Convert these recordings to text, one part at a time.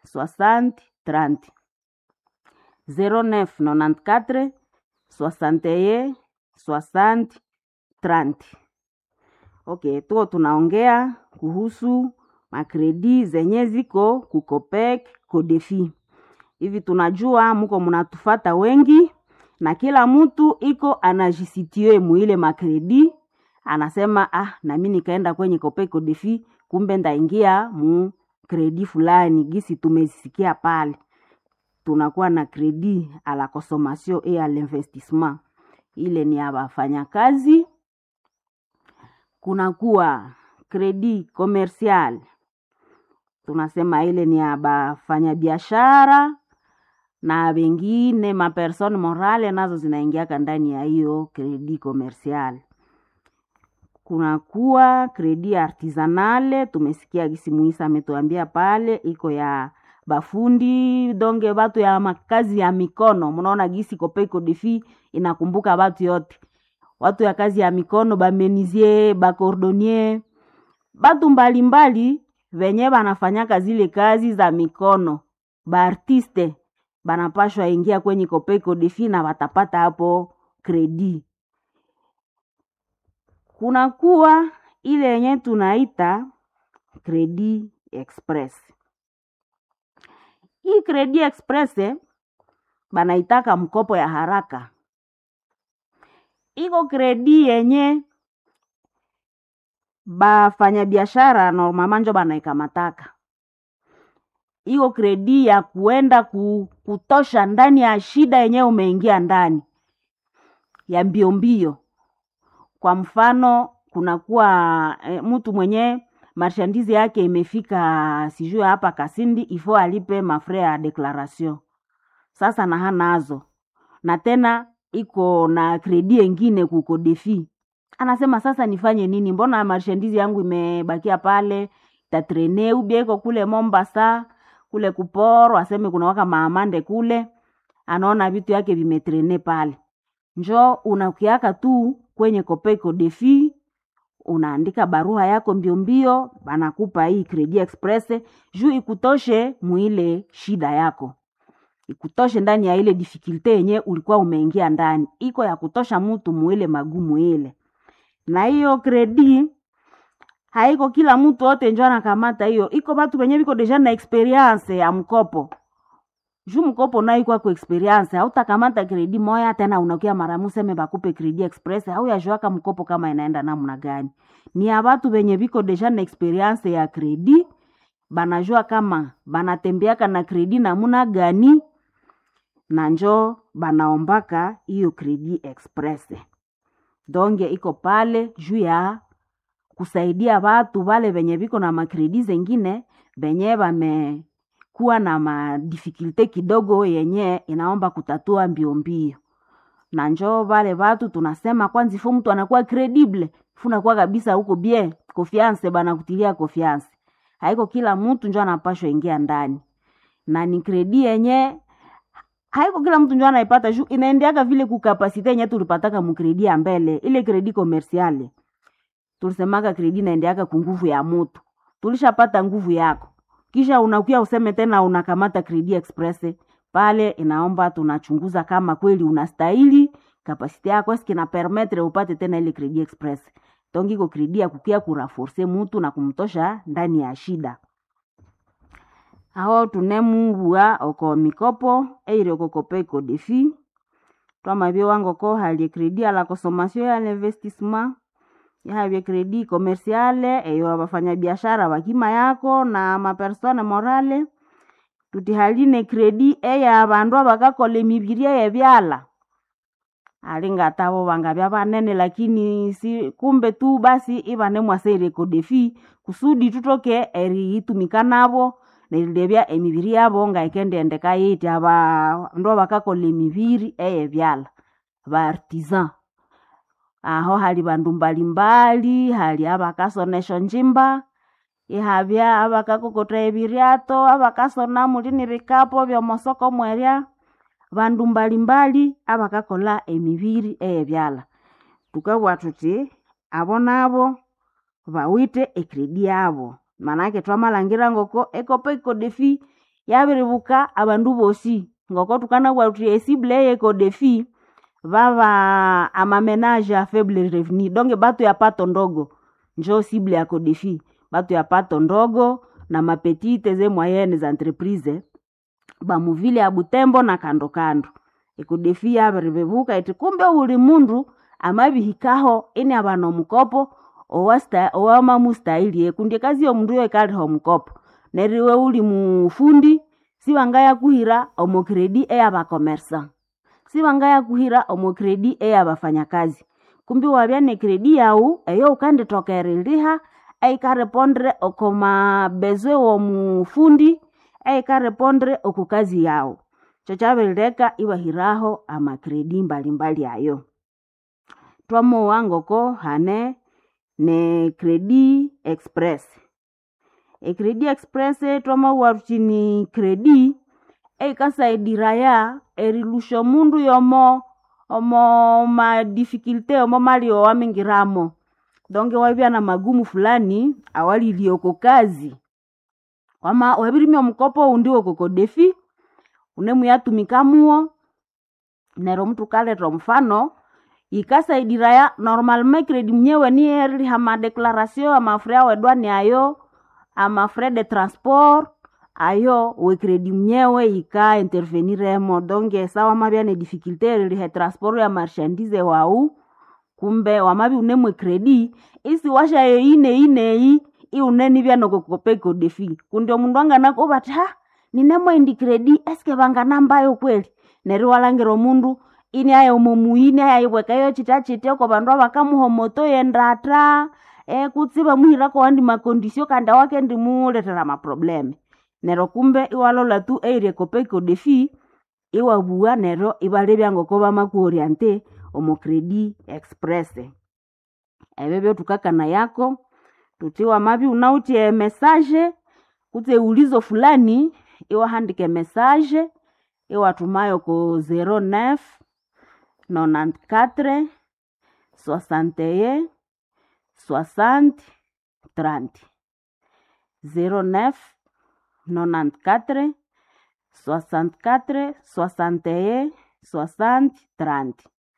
60 30 09 94 61 60 30 okay tuko tunaongea kuhusu makredi zenye ziko kukopek kodefi hivi tunajua muko mnatufata wengi na kila mtu iko anajisitie muile makredi anasema ah nami nikaenda kwenye kopek kodefi kumbe ndaingia mu kredi fulani gisi tumezisikia pale tunakuwa na kredi a la consommation et à l'investissement ile ni ya wafanyakazi kunakuwa kredi commercial tunasema ile ni ya bafanyabiashara na wengine mapersone morale nazo zinaingiaka ndani ya hiyo kredi commercial kunakuwa kredi artisanale tumesikia gisi muisa ametuambia pale iko ya bafundi donge batu ya makazi ya mikono mnaona gisi kopeko defi inakumbuka batu yote watu ya kazi ya mikono bamenizie bakordonier batu mbalimbali venye banafanyaka zile kazi za mikono baartiste banapashwa ingia kwenye kopeko defi na watapata hapo kredi kunakuwa ile yenye tunaita kredi express hii kredi express eh, banaitaka mkopo ya haraka iko kredi yenye bafanyabiashara normalement njo banaikamataka iko kredi ya kuenda ku, kutosha ndani ya shida yenyewe umeingia ndani ya mbio mbio kwa mfano kunakuwa e, mtu mwenye marshandizi yake imefika sijui hapa kasindi ifo alipe mafre ya declaration sasa na hanazo na tena iko na kredi engine kuko defi anasema sasa nifanye nini mbona marshandizi yangu imebakia pale tatrene ubia iko kule mombasa kule kuporo aseme kuna waka maamande kule anaona vitu yake vimetrene pale njo unakiaka tu kwenye kopeko defi unaandika barua yako mbio mbio banakupa hii kredi express juu ikutoshe muile shida yako ikutoshe ndani ya ile difikilte yenye ulikuwa umeingia ndani iko ya kutosha mtu muile magumu ile na hiyo kredi haiko kila mtu wote njo anakamata hiyo iko batu benye biko deja na experience ya mkopo juu mkopo nayo ikwako experience hautakamata kredi moya tena unakia maramu seme bakupe kredi express au yajuaka mkopo kama inaenda namna gani ni ya batu benye biko deja na experience ya kredi banajua kama banatembeaka na kredi namuna gani na njo banaombaka hiyo kredi express donge iko pale juu ya kusaidia watu wale venye viko na makredi zengine venye vamekuwa na madifikulte kidogo yenye inaomba kutatua mbio mbio na njo vale watu tunasema kwanza ifo mtu anakuwa credible funakuwa kabisa huko bie confiance banakutilia confiance haiko kila mtu njo anapashwa ingia ndani na ni kredi yenye haiko kila mtu njo anaipata juu inaendeaka vile kukapasite yenye tulipataka mukredi ya mbele ile kredi komersiale tulisemaka kredi naendeaka kunguvu ya mutu tulishapata nguvu yako kisha unakuya useme tena unakamata kredi express pale inaomba tunachunguza kama kweli unastahili kapasite yako eski na permetre upate tena ile kredi express tongiko kredi ya kukia kuraforce mutu na kumtosha ndani ya shida aho tunemumbua oko mikopo eire okokope iko defi twamabie wangoko halie kredi ala consommation ya l'investissement yahavye kredi komersiale eyo abafanyabiashara bakima yako na mapersone morale tutihaline kredi eya abandu abakakola emibiria yebyala alingata bangabya banene lakini si kumbe tu basi ibane mwaseire kodefi kusudi tutoke eriitumika nabo nerilebya emibiri yabo ngaikendendeka yiti abandu abakakola emibiri eyebyala baartisan aho hali bandu mbalimbali hali abakasonesha njimba ihabya abakakokota ebiryato abakasona mulini bikapo byomosoko mwerya bandu mbalimbali abakakola emibiri eyebyala tukabwa tuti abo nabo bawite ekredi yabo manake twamalangira ngoko ekopa ikodefi yabiribuka abandu bosi ngoko tukanabugha thuthi esible eye codefi baba amamenage a faible revenu donc batu ya pato ndogo njo sible ya codefi batu ya pato ndogo na mapetite ze moyenne za entreprise bamuvile ya butembo na kando kando ekudefi yabiribibuka iti kumbe buli mundu amabihikaho ini abana omukopo owasta- owamamustahili kundi ekazi yomundu yo ikaliha omukopo neriwe uli mufundi sibangayakuhira omo kredi eyabakomersa sibangayakuhira omo kredi eyabafanyakazi kumbi wabya ne kredi yawu eyo ukanditoka eriliha eikarepondre oko mabezwe womufundi eikarepondre oku kazi yawu kyo kyabirileka ibahiraho amakredi mbalimbali ayo twamowa ngoko hane ne kredi express ekredi express twamawugha thuthi ni kredi eikasaidira erilusha omundu yomo omo madifikilte omo mali owamingiramo donge wabya na magumu fulani awalilie oko kazi wama wabirimya omukopo oundi wokokodefi unemuyatumika muwo nero mtu kaleta omufano yikasaidira normalement kredi mnyewe niyeriliha madeclaration amafre awedwani ayo amafrais de transport ayo wekredi mnyewe yika interveniremo donge sa wamabya ne difficulté eriliha transport ya marchandise wau kumbe wamabi unemwe kredi isi washayo ineyi neyi iunenibya nokokope kodefi kundi omundu anganako bati ha ninemwe indi kredi eske banganambayo kweli neryo walangira omundu ini aya omomuyini ayayibwekayo chita chitya oko bandu abakamuha omoto yendata e kutsi bamuhirako wandi makondisio kandi awakendi muletera maprobleme neryo kumbe iwalola tu eirya ekope kodefi iwabugha neryo ibalebya ngoko bamakuoriente omo kredi express ebyo byothukakana yako tuthi wamabya unawithe emessage kutse ulizo fulani iwahandika emessage iwathumayo ko 09 94 61 60 30 09 94 64 61 60 30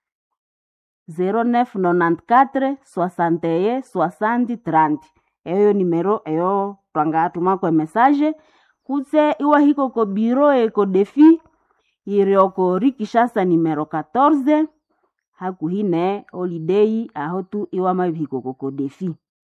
0994 61 60 30 eyo nimero eyo twangatumako emessage kutse iwahika oko biro eko defi yiri oko rikishasa nimero 14 hakuhi ne holiday aho tu iwamabihika oko kodefi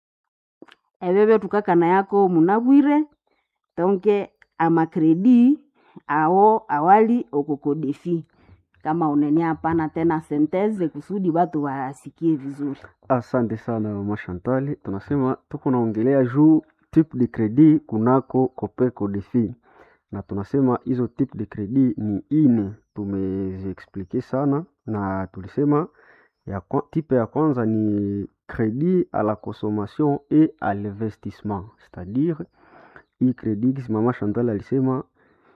ebyo byothukakana yako munabwire donke amakredi awo awali oko kodefi kama unene hapana tena senteze kusudi watu wasikie vizuri Asante sana mama Chantal, tunasema tuko naongelea juu type de credit kunako Copeco Defi, na tunasema hizo type de credit ni ine, tumeziexplike sana na tulisema ya kwa, type ya kwanza ni credit à la consommation et à l'investissement, c'est-à-dire hii credit kisi mama Chantal alisema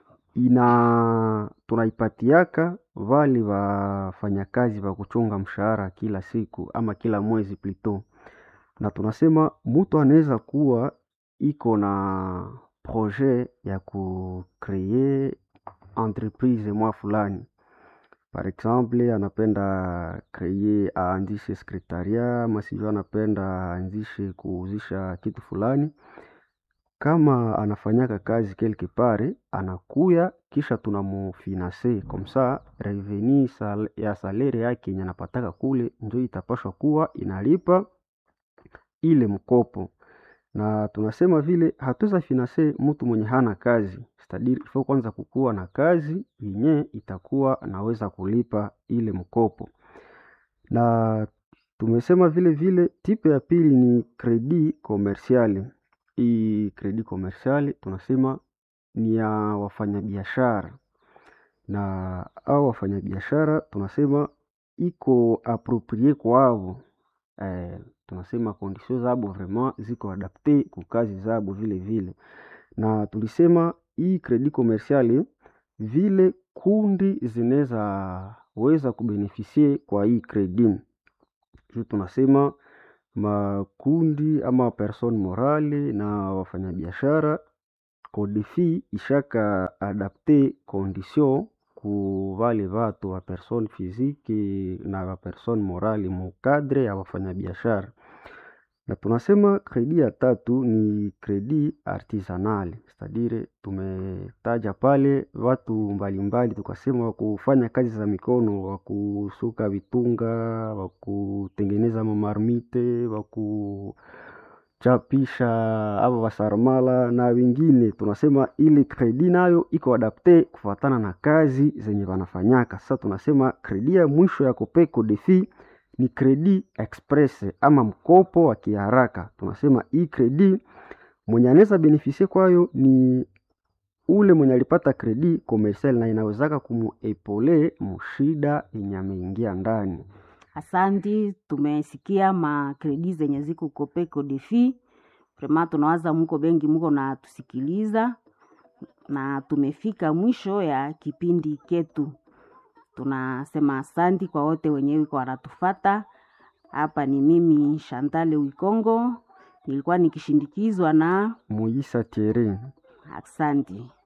ina tunaipatiaka vale wafanyakazi wa kuchunga mshahara kila siku ama kila mwezi plito, na tunasema mutu anaweza kuwa iko na projet ya kukree entreprise mwa fulani, par exemple anapenda kreye aanzishe sekretaria ama sijui anapenda aanzishe kuuzisha kitu fulani kama anafanyaka kazi quelque part anakuya kisha tunamufinanse komsa reveni sal, ya salere yake yenye anapataka kule njo itapashwa kuwa inalipa ile mkopo, na tunasema vile hatuweza finanse mtu mwenye hana kazi stadiri ifo kwanza kukuwa na kazi yenye itakuwa anaweza kulipa ile mkopo, na tumesema vile vile tipe ya pili ni kredi komersiali hii kredi komersiali tunasema ni ya wafanyabiashara, na au wafanyabiashara tunasema iko aproprie kwavo eh, tunasema kondisio zabo vraiment ziko adapte ku kazi zabo vile vile, na tulisema hii kredi komersiali vile kundi zinaweza weza kubenefisie kwa hii kredi juu tunasema makundi ama person morale na wafanyabiashara Codefi ishaka adapte condition ku vale vatu va persone physique na va persone morale mu cadre ya wafanyabiashara na tunasema kredi ya tatu ni kredi artisanal, cestadire tumetaja pale watu mbalimbali, tukasema wa kufanya kazi za mikono, wa kusuka vitunga, wa kutengeneza mamarmite, wa kuchapisha ava wasarmala na wengine. Tunasema ile kredi nayo iko adapte kufuatana na kazi zenye wanafanyaka. Sasa tunasema kredi ya mwisho ya Copeco Defi ni kredi express ama mkopo wa kiharaka. Tunasema hii kredi mwenye anaweza benefisie kwayo ni ule mwenye alipata kredi komersial na inawezaka kumuepole mushida yenye ameingia ndani. Asanti, tumesikia makredi zenye ziko Copeco Defi. Prema tunawaza muko bengi muko na tusikiliza, na tumefika mwisho ya kipindi ketu. Tunasema asanti kwa wote wenyewe kwa wanatufata. Hapa ni mimi Shantale Wikongo, nilikuwa nikishindikizwa na Muisa Thierry. asanti.